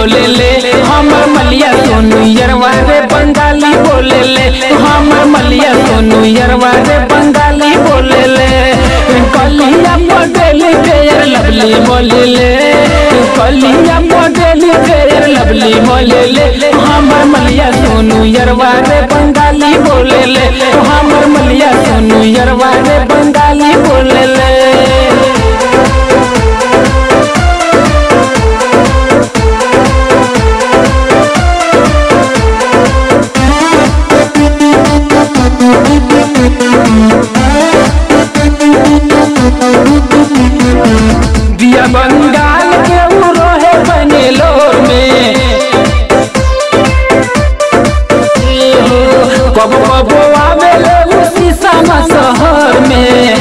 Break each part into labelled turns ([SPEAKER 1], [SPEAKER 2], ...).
[SPEAKER 1] बोले ले हमर मलिया सोनू यरवा रे बंगाली बोले ले हमर मलिया सोनू यरवा रे बंगाली बोले ले कलिया मॉडल फेयर लवली बोले ले कलिया मॉडल फेयर लवली बोले ले हमर मलिया सोनू यरवा रे बंगाली बोले ले हमर मलिया सोनू यरवा रे बंगाली बोले ले दिया बंगाल के उ रहे बनेलोर में कब कब आवेले उ शीशा शहर में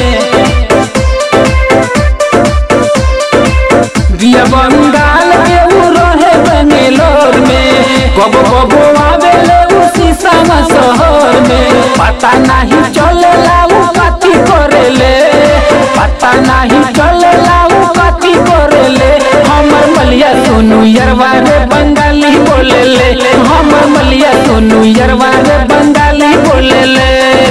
[SPEAKER 1] दिया बंगाल के उ रहे बनेलोर में कब कब आवेले उ शीशा शहर में पता नहीं चलेला उ कथी करेले पता नहीं चलेला उ कथी करेले हमर मलिया सोनू यरवा रे बंगाली बोले ले हमर मलिया सोनू यरवा रे बंगाली बोले ले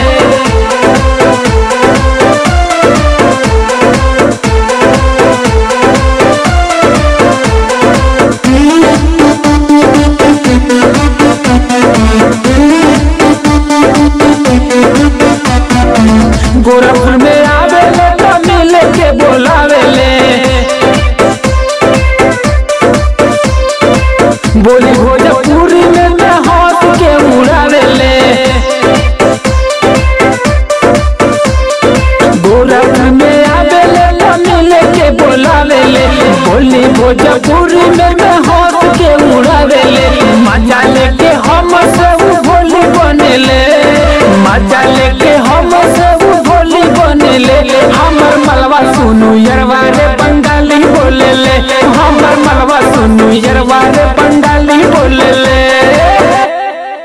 [SPEAKER 1] गोरखपुर में आवेले तो मिले के बोलावेले बोली भोजपुरी में मैं हंस के उड़ावेले गोरखपुर में आवेले तो मिले के बोलावेले बोली भोजपुरी में मैं हंस के उड़ावेले मजा लेके हम से उ भोली बनेले मजा लेके हम से उ भोली बनेले हमर मलवा सुनू यरवा रे बंगाली बोले ले हमर मलवा सुनू यरवा रे बंगाली बोले ले